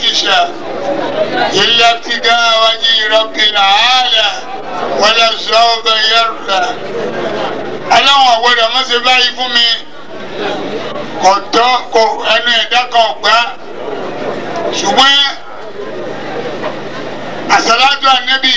أجشى إلا ابتغاء وجه رب العالى ولا سوف يرضى ọlọ́run ọ̀gbọ́dọ̀ má ṣe báyìí fún mi kò tọ́ kò ẹnu ẹ̀dá kan gbá ṣùgbọ́n àṣàlájú ànẹ́bì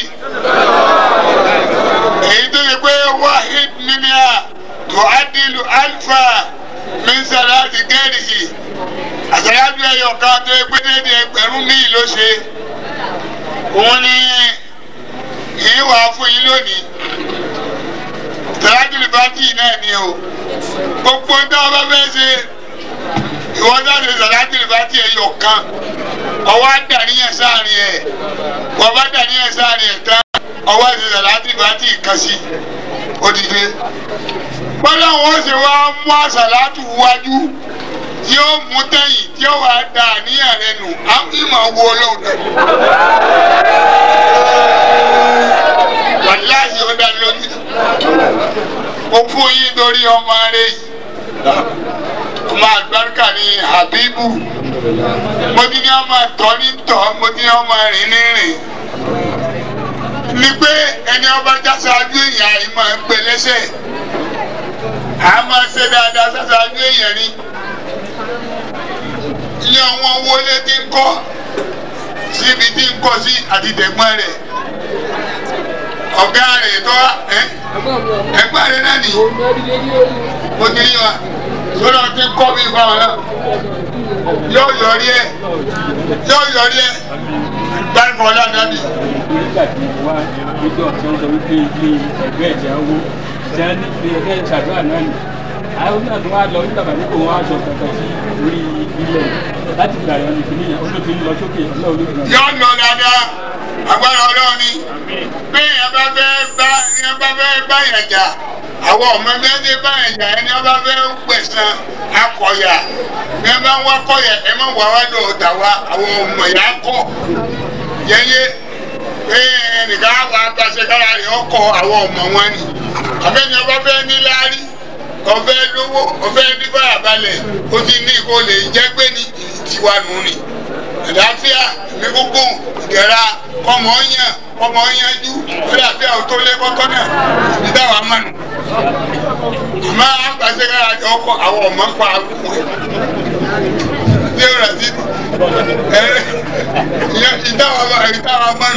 èyí tó yẹ pé wahid minha tu'adilu alfa min salati ghairihi àṣàlájú ẹyọ kan tó yẹ pé dédé ẹgbẹ̀rún míì ló ṣe òun ni èyí wàá fún yín lónìí tàlájúlì bátì náà ni o gbogbo tí wọn bá fẹ́ ṣe ìwọ jáde tàlájúlì bátì ẹyọ kan ọwọ́ àdàníyàn sáàrin ẹ̀ wọ́n bá dàníyàn sáàrin ẹ̀ tán ọwọ́ àti tàlájúlì bátì kan sí odidi bọ́lá wọn ṣe wá mú àṣàlátù wájú tí ó mú tẹ̀yìn tí ó wàá da àníyàn rẹ nù á ìmọ̀ wo ọlọ́run náà wàláhì ó dá lójú mo fún yín lórí ọmọ rẹ yìí ọmọ àgbàrúkà ní Habibu mo ti ní ọmọ tọ́ ní tọ́ mo ti ní ọmọ rìn ní rìn ni pé ẹni ọba jásáájú èèyàn yìí máa ń gbé lẹ́sẹ̀ a máa ṣe dáadáa sásáájú èèyàn ni ilé àwọn wọlé tí ń kọ́ síbi tí ń kọ́ sí àti tẹ̀gbọ́n rẹ̀ ọ̀gá rẹ̀ tó ẹgbẹ́ rẹ̀ náà nìyí mo ti rí wa sọ́dọ̀ tí ń kọ́ mi fáwọn náà yóò yọrí ẹ̀ yóò yọrí ẹ̀ gbárùkọ̀ lánàbì. nígbà tí mo wá níjọ́ tí wọ́n sọ wípé ilé ẹgbẹ́ ẹ̀jẹ̀ owó tí wọ́n ní pé ẹgbẹ́ ṣàdúrà náà nì àwọn náà tó wá lọ nígbà bàbá kò wọ́n aṣọ kankan sí orí ilẹ̀ láti gbà yọ nìkan níyàn ó ló fi ń lọ sókè ọlọ́run ló fi lọ. yóò lọ dáadáa agbára ọlọ́run ni bí èèyàn bá fẹ́ bá èèyàn bá fẹ́ bá yẹn jà àwọn ọmọ ẹgbẹ́ ti bá yẹn jà ẹni wọ́n bá fẹ́ gbẹ̀sán akọ̀yà bí wọ́n bá ń wá kọ̀yà ẹ má wà wá lọ ọ̀tà wa àwọn ọmọ ìyá kọ̀ yẹyẹ pé ẹnìkan àwọn agbáṣekára rẹ̀ ọkọ̀ àwọn ọmọ wọn ni àbẹ́ni ọba fẹ́ ní láárí ọfẹ́ lówó ọfẹ́ ní fàyàbalẹ̀ ó ti ní kó lè jẹ́ pé ní tiwa nù ni àlàáfíà ní gbogbo ìdẹ̀ra kọmọ ọyàn kọmọ ọyànjú àlàáfíà ò tó lé kọ́kọ́ náà ní dáwà mánu àmọ́ àgbàṣekára rẹ̀ ọkọ̀ àwọn ọmọ ń pa àgùkù ẹ̀ ṣé o rà sí ìdáwà ìdáwà mánu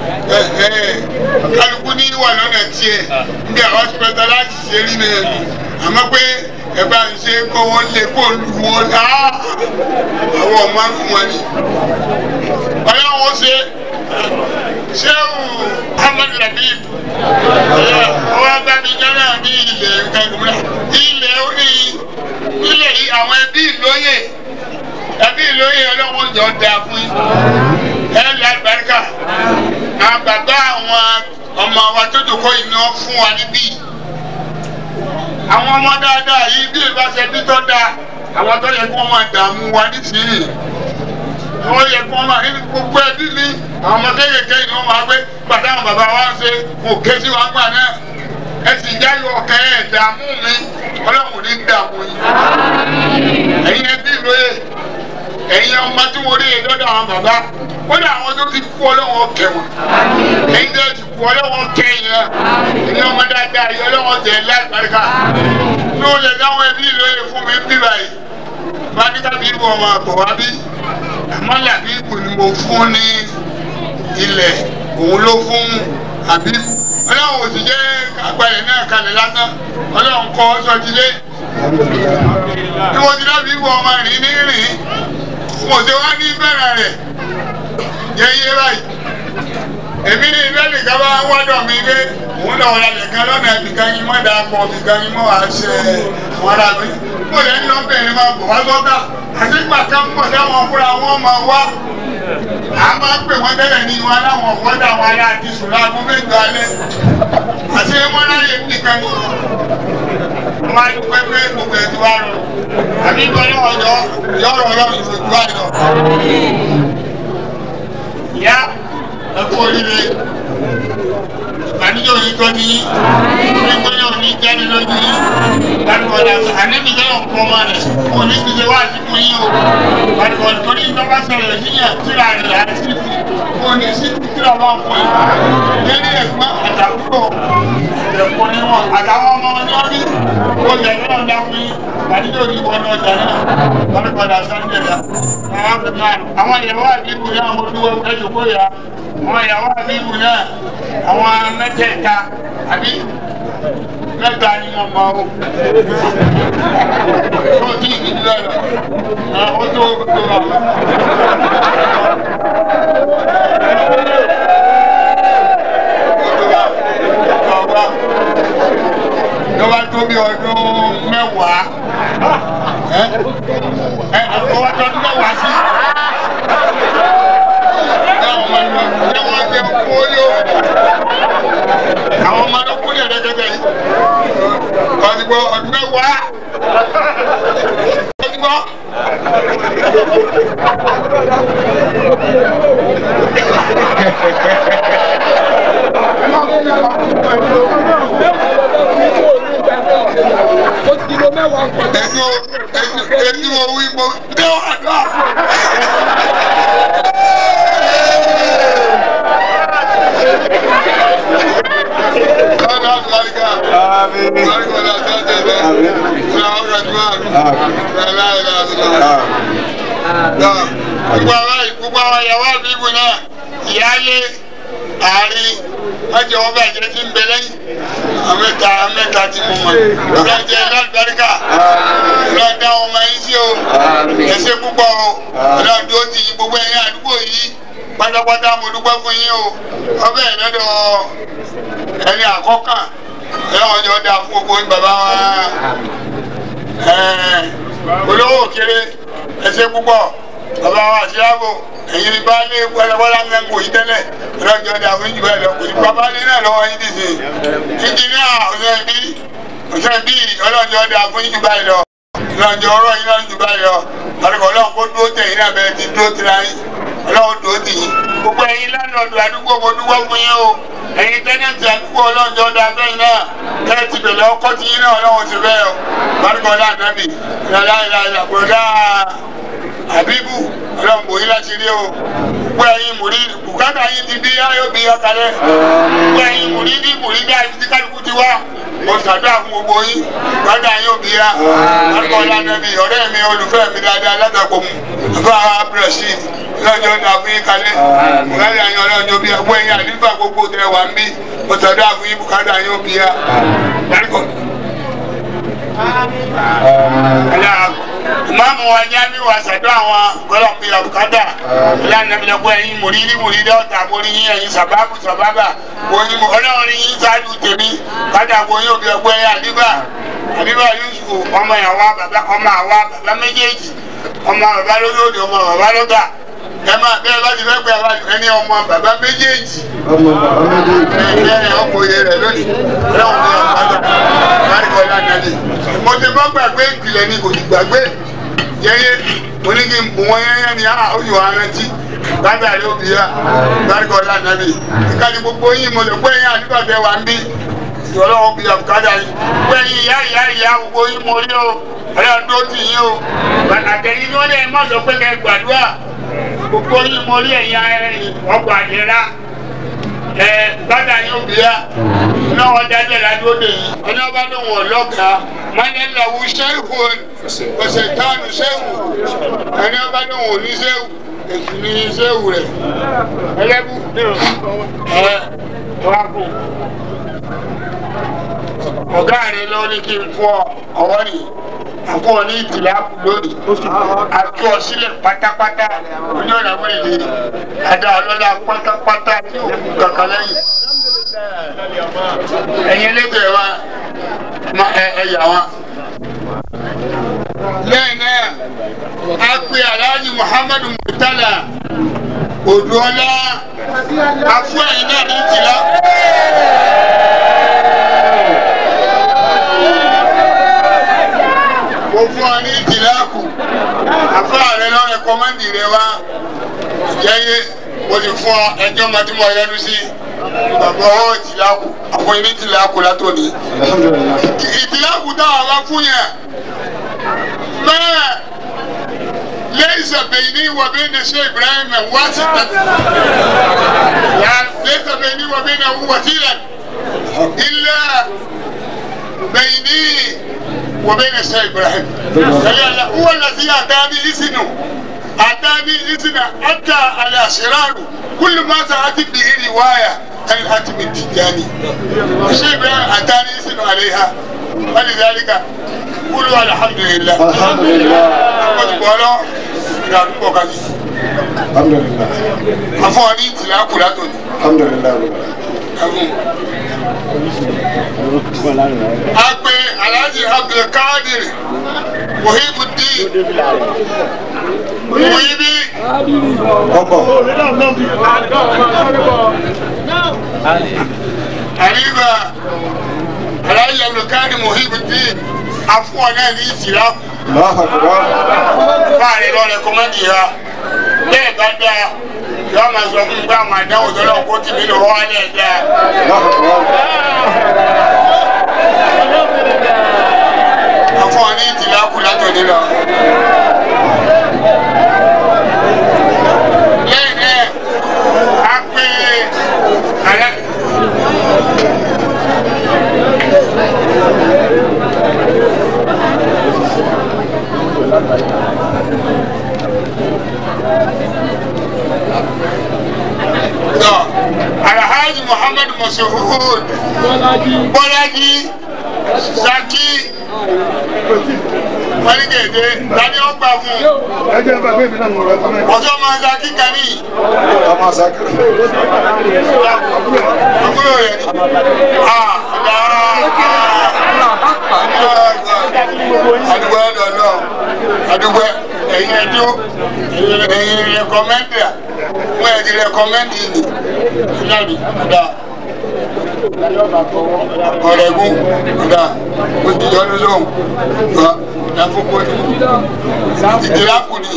kálukú ní wà lọ́nà tiẹ̀ bí àwọn specialize ṣe rí náà àmọ́ pé ẹ bá ń ṣe kó wọ́n lé kó lu wọn á àwọn ọmọ àrùn wọn ni. ọlọ́run ṣe ṣéwù ahmed labib ọwọ́ abánijáná ní ilẹ̀ gbẹ̀gbẹ̀ ilẹ̀ orí ilẹ̀ yìí àwọn ẹbí ìlóyè ẹbí ìlóyè ọlọ́run jọ da fún yín ẹ lẹ́ àlùbáríkà àwọn bàbá àwọn ọmọ wa tó dòkó yìí ni wọ́n fún wa níbí àwọn ọmọ dáadáa yìí bí ìbáṣẹ bí tó dáa àwọn tó yẹ kí wọ́n máa dààmú wa nísìnyí wọ́n yẹ kí wọ́n máa nínú gbogbo ẹbí mi àwọn ọmọ kéékèèké ni wọ́n máa gbé gbàdá àwọn bàbá wa ń ṣe kò ké sí wa gbà náà ẹ sì jáyọ ọkẹ ẹ dààmú mi ọlọ́run ní dààmú yìí ẹ̀yin ẹbí lóye ẹ̀yin ọmọ tí mo rí yẹn lọ́dọ̀ àwọn bàbá kódà àwọn tó ti kú ọlọ́wọ́ kẹ wọn ẹ̀yin tó ti kú ọlọ́wọ́ kẹ yẹn ẹ̀yin ọmọ dáadáa yẹn ọlọ́wọ́ tẹ̀ láìpẹ́ríkà ní o lè dáwọn ẹbí lóye fún mi bí báyìí bá ní kábí ibò ọmọ àbọ̀ wá bí àmọ́ làbí ibò ni mo fún ní ilẹ̀ òun ló fún àbí ọlọ́run ò sì jẹ́ àgbàlẹ̀ náà kalẹ̀ lásán ọlọ́run kọ́ sọ́jílé bí mo ti dábìí ibò ọmọ rìn ní rìn mo ṣe wá ní bẹ̀rẹ̀ rẹ̀ yẹ́yẹ́ báyìí èmi ní ilé nìkan bá wọ́dọ̀ mi pé òun náà wọlé nìkan lọ́nà ibìkan yín mọ́ dáa pọ̀ ibìkan yín mọ́ wàá ṣe wọn rà mí mo lè ń lọ bẹ̀rẹ̀ máa bọ̀ wá sọ́tà àti pàtó ń bọ̀ dáwọn fúnra wọn máa wá a máa ń pè wọ́n tẹ́lẹ̀ ní wọn láwọn wọ́dà wọn ará àti sùn láago mẹ́jọ alẹ́ àti wọn láyé nìkan ní wọn á dúpẹ́ pé gbogbo ẹ̀ ti wá rọ àbí ìgbọ́n náà yọ yọ̀rọ̀ ọlọ́run ìfojú àìlọ. ìyá ẹ kú oríire ìbànújẹ́ òní tó ní ẹgbẹ́ náà ní jẹ́ni lójú yìí gbàdúgbọ̀dà àníbi jẹ́ ọ̀pọ̀ ọmọ rẹ̀ kò ní ti ṣe wá àdìpọ̀ yìí o gbàdúgbọ̀dà torí ìjọba sọ̀rọ̀ yíyàn tíra rẹ̀ àti kò ní sí tíra bá ń fọ yìí lẹ́ni ẹ̀gbọ́n àtàkùrọ̀ ẹ̀kọ́ ni wọn àtàwọn ọmọ ọjọ́ rí ó yẹ kí wọ́n dá fún yín àdídò ní ìwọ náà jà náà gbàdúgbọ̀dà sànńdẹ̀ dà àwọn ìyàwó àbíkù náà mo dúró ẹjọ́ kó yà àwọn ìyàwó àbíkù náà àwọn mẹ́tẹ̀ẹ̀ta àbí mẹ́ta ni mo mọ o. Ó ti ìdílé lọ. Ó tó tó lọ. Lọ́wọ́ tó bí ọdún mẹ́wàá. Ẹ ẹ ọwọ́ tó ọdún mẹ́wàá sí. Ṣé wọ́n jẹ kóyó? Àwọn ọmọ ló kúlẹ̀ lẹ́gẹ́dẹ́ yìí. Ọdúgbò ọdún mẹ́wàá. Ọdúgbò. Ẹnu ẹnu ẹnu owó ìbò mẹ́wàá náà. Ọ̀nà àgbàlíkà. Àgbàlíkà ọ̀nà àtẹ̀tẹ̀. Ọ̀nà ọ̀rọ̀ ẹ̀dùnmá. Ọ̀nà ìlà àdúrà. Gbogbo àwọn gbogbo àwọn ìyàwó àbíbù náà, ìyáálé, àárín, wọ́n jẹ́ wọ́n bàjẹ́ tí ń bẹ lẹ́yìn. Àmẹ́ta àmẹ́ta tí mo mọ̀. Ọ̀nà jẹ́ lálùbáríkà. Ọ̀nà dá ọmọ yín sí o. Ẹ̀ṣẹ̀ púpọ̀ o. Ọ̀nà dúró ti gbogbo ẹ̀yìn àdúgbò yìí. Pátápátá mo dúpẹ́ fún yín o. Ọbẹ̀ ìlọ́dọ̀ ẹni àkọ́kàn ẹ̀wọ̀n jọ dáa fún gbogbo bàbá wa olówó òkèrè ẹsẹ̀ púpọ̀ bàbá wa àṣìyàbò ẹ̀yin ní baálé wẹ́lẹ́wẹ́lá mẹ́ngò yìí tẹ́lẹ̀ ọlọ́jọ́ dáa fún ìjùbẹ́ lọ kò ní bàbá lé náà lọ́wọ́ yín dìde ìjìnlẹ̀ ọ̀sẹ̀ bí ọ̀sẹ̀ bí ọlọ́jọ́ dáa fún ìjùbẹ́ lọ ọlọ́jọ́ ọ̀rọ̀ yín náà jùbẹ́ lọ àdúgbò ọlọ́run kó dúró tẹ̀yìn náà bẹ́ẹ̀ ti dúró tira yín ọlọ́run dúró tì yín gbogbo ẹ̀yin lánàá àdúgbò mo dúpọ́ fún yín o ẹ̀yin tẹ́nẹ̀tì àdúgbò ọlọ́njọ́ da bẹ́ẹ̀ náà tẹ́lẹ̀ ti bẹ̀rẹ̀ ọkọ́ tí yín náà ọlọ́run ti bẹ́ẹ̀ o barikọ́lá nàbì ìrọ̀lá ìlànà àbúrọ̀dá àbíbù ọlọ́run bò yín láti rí o gbogbo ẹ̀yin mùrí bùkátà yín ti bí ayọ̀ bí ọkàlẹ̀ gbogbo ẹ̀yin mùrí ní mùrí bí ayé tí kálukú ti wá mo ṣàdúrà fún gbogbo yín bùkátà yín ò bí ya barikọ́lá nàbì ọ̀rẹ́ mi olùfẹ́ mi dáadáa látàkọ̀ mu àbá abdulrasheed lọ́jọ́ náà fún yín kalẹ̀ bùkátà yín ọlọ́jọ́ bí ẹgbẹ́ yín àdúgbò gbogbo tẹ wà ń bí mo ṣàdúrà fún yín bùkátà yín ò bí ya barikọ́ ìmáàmù wa jáde wa ṣàdúrà àwọn gbọ́dọ̀ àbùkádà ìlànà ìlẹ̀kùn ẹ̀yin mòrírí mòrírí ọ̀tà mórí yín ẹ̀yin sàbábù sàbábà wọ́n mú ọlọ́run yín ṣáájú tèmi kádà wọ́n yóò bí ẹgbẹ́ yẹn àdìbà àdìbà Yusuf ọmọ àwa bàbá ọmọ àwa bàbá méjèèjì ọmọ bàbá lólódì ọmọ bàbá lọ́gà ẹ máa bẹ́ẹ̀ bá ti fẹ́ pẹ́ ẹni ọmọ bàbá méjèèjì ọmọ bàbá méjèèjì. ẹ ọmọ òye rẹ lónìí ọlọ́run ní ọ̀pá bárikọ́lá nàlẹ́ mo ti bọ́ gbàgbé ìpìlẹ̀ ni kò ní gbàgbé yẹ́yẹ́ mo ní kí n bù wọ́n yẹ́yẹ́ ni a ó yọ arántí bàbá rẹ ó bí ya bárikọ́lá nàlẹ́ ìkànnì gbogbo yín mo lè pé yín àdúgbò tẹ wà ń bí ọlọ́run bí àbùkádà yín pé yín ìyá ìyá ìyá gbogbo yín mo rí o ọlọ́run tó ti yín o àtẹ̀yìn ni wọ́n lè má sọ pé kẹ́ gbàdúrà gbogbo yín mo rí ẹ̀yìn ọgbà ìlera ẹ bàtà yóò bí ya náà wọn dájọ́ ìdájọ́ òde yìí ọ̀nà ọba ló wọ̀ lọ́gà mọ́lẹ́ lọ́wọ́ sẹ́wù ọ̀sẹ̀ tánu sẹ́wù ẹni ọba ló wọ̀ ní sẹ́wù èsì ní sẹ́wù rẹ̀ ẹlẹ́bù ẹ wá kù ọ̀gá rẹ̀ lọ ní kí n fọ ọwọ́ nìyí àfọ ní ìtìlá lónìí àti ọ̀sílẹ̀ pátápátá oní ọ̀nà wọ̀nyí lè àdá ọlọ́lá pátápátá tí ò kú kankan lẹ́yìn. ẹ̀yin ẹlẹ́gbẹ̀ẹ́ wa ma ẹ ẹ yà wá. lẹ́yìn náà a pe alhaji muhammadu murtala odùọlá afọ ẹ̀yin náà ní ìtìlá. mo fún ọ ní ìtìláàkù àfáà rẹ lọ rẹkọmẹ́ndì rẹ wá ìjẹ́yé mo ti fún ọ ẹjọ́ mọ tí mo yọdún sí bàbá ọwọ́ ìtìlákù àwọn ilé ìtìlákù látòní. alhamdulilayi ìtìlákù táwọn bá fún yẹn bẹ́ẹ̀ ليس بيني وبين شيخ ابراهيم واسطة يعني ليس بيني وبينه وسيلة إلا بيني وبين الشيخ ابراهيم فلأن هو الذي اتاني اذنه اتاني اذن حتى على شرار كل ما سأتي به روايه عن الحاتم التجاني الشيخ ابراهيم اتاني اذن عليها ولذلك قولوا الحمد لله alhamdulilayi wọ́n ti bọ́ lọ ìrìn àdúgbò kan ní. alhamdulilayi afọ ní ìtìlá kù látòní. alhamdulilayi ẹ̀fún. a pe alhaji abdulkadir muhibudin muhibi ọkọ àríwá alhaji abdulkadir muhibudin afọ náà ní ìtìlá kù. lọ́hàkùrọ̀ fáàrí lọ́rẹ̀ kọ́mẹ́dì ha bẹ́ẹ̀ bá dáa yọ máa sọ fún mi pé àwọn àdáwò tó lọ kó tìmí lọ wá lẹ̀ dáa. lọ́hàkùrọ̀ afọ ní ìtìlá kù látòní lọ. lẹ́yìn náà a pè alẹ́. tọ́ alhaji muhammad masuhud bọ́lájí saki wọ́nìkèdè tani ó gbà fún ẹjẹ bá bẹ́ẹ̀ mi náà mọ̀ ọ́ ọjọ́ máa saki kani ọmọ sakiri àbúrò rẹ̀ ni ah adúgbò ẹ̀dọ̀ náà adúgbò ẹ̀yin ẹ̀dọ́ ẹ̀yin rẹ̀kọ́mẹ́ndì à wọ́n ẹ̀ di rẹ̀kọ́mẹ́ndì ni ìlànà ọ̀dà ọ̀rẹ́gùn ọ̀dà ó ti yọ ní lóhùn ọ̀dà fúnpọ̀ ni ìdílé kù ni.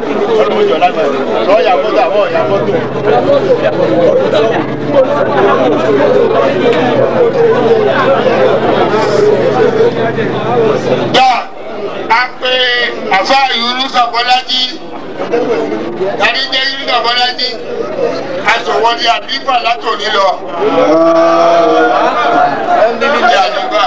gbà á pé àfa Yunusa Bọ́lájí tani jẹ́ Yunusa Bọ́lájí aṣọwọ́dí àdìgbà látòní lọ níbi àdìgbà.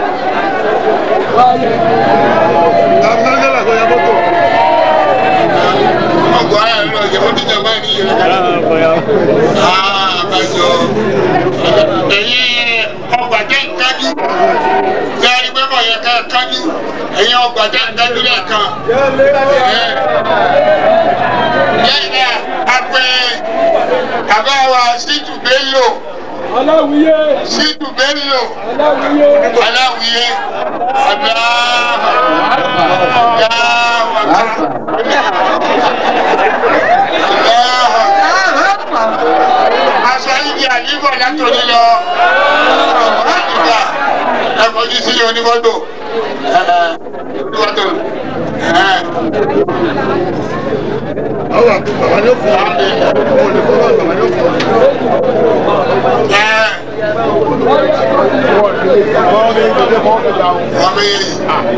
ọgbọ́n ayé lọ yẹ fún dídá báyìí ní ìyẹn àbájọ ẹ̀yin ọgbà jẹ́ ìkájú sẹ́ẹ̀rí pé kò yẹ ká kájú ẹ̀yin ọgbà jẹ́ ìkájú lẹ́ẹ̀kan lẹ́yìn náà a pè bàbá wa Ṣítù Bello aláwìyé Ṣítù Bello aláwìyé aláwìyé aṣọ ibi àdìbò látòrí lọ àdìbà ẹ fojú sí onífọ́tò onífọ́tò àwọn àti bàbá yóò fún wa àwọn olè fún wa bàbá yóò fún wa. ọmọ yẹn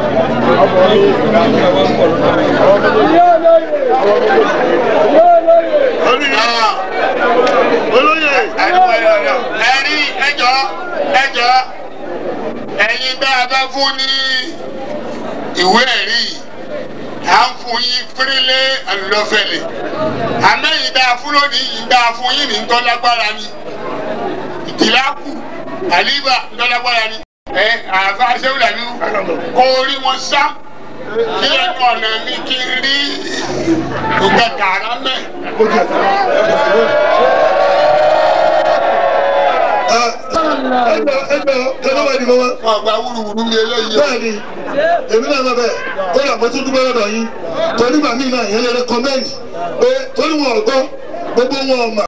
olóyè ẹ̀rí ẹjọ́ ẹjọ́ ẹ̀yin bá a bá fún ní ìwé ẹ̀rí yìí à ń fún yín fírílé àlùlọ́fẹ̀lẹ̀ àmẹ́yìn dáa fún lónìí yìí dáa fún yín ní ntọ́lágbára ni ìdílákù àlíbà ntọ́lágbára ni ẹ àfa sẹ́wùlà mi kó rí wọn sá kí ẹnu ọ̀nà mi kí n rí ìgbà tààrà mẹ́. ẹgbẹ́ ẹgbẹ́ kẹ́lẹ́ wà nìkan wá. wọn gba wúruwúru mi eléyìí o. bẹ́ẹ̀ni èmi náà lọ bẹ́ẹ̀ ó yà mọ́tò dúpẹ́ lọ́dọ̀ yín torí màmí náà yẹn lè rẹ́kọ́mẹ́ǹdì pé torí wọn ò gbọ́ gbogbo wọn ò mà